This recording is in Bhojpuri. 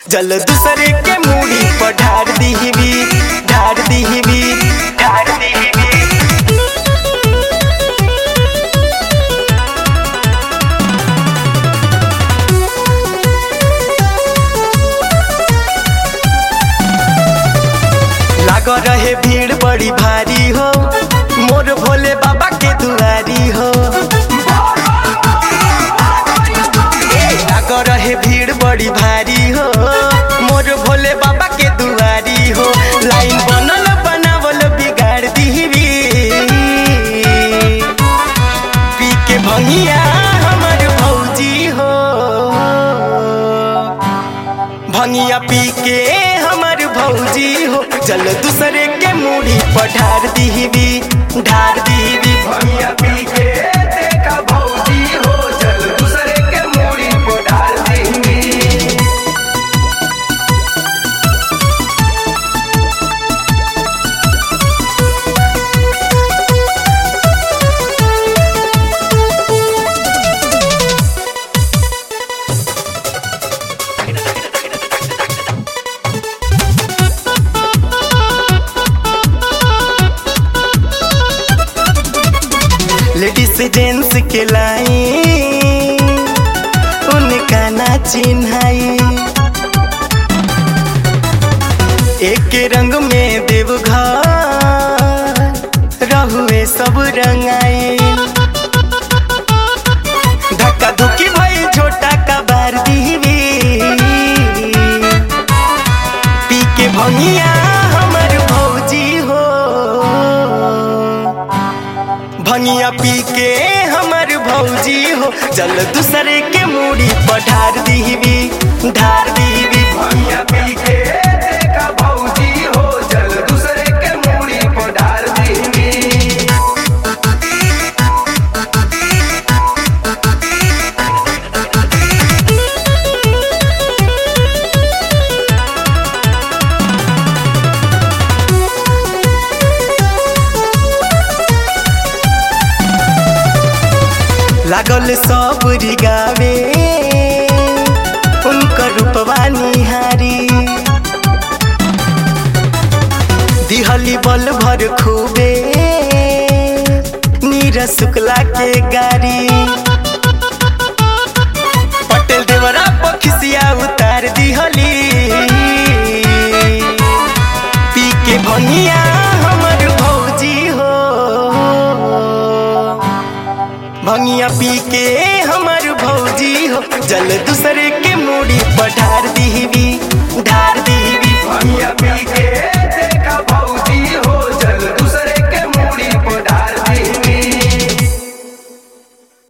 जल दूसरे के मूड़ी पर ढार दीहबी ढार दीहबी ढार दीहबी लाग रहे भीड़ बड़ी भारी हो मोर भोले बाबा के दुआरी हो लाग रहे भीड़ बड़ी भारी हो मोर भोले बाबा के दुआरी हो लाइन बनल बनावल बिगाड़ दीवी पी के भंगिया हमर भौजी हो भंगिया पी के हमर भौजी हो जल दूसरे के मूड़ी पर ढार दीवी ढार दीवी भैया पी के देखा भौजी हो जल दूसरे के मूड़ी को डाल देंगी लेडीज जेंट्स के लाई उनका ना चिन्हाई एक रंग में देवघर रहुए सब रंगाई धक्का धुकी भई छोटा का बार दीवी पी के भंगिया हमर भौजी हो भंगिया पी के हमर भौजी हो जल दूसरे के मूड़ी पर ढार दीवी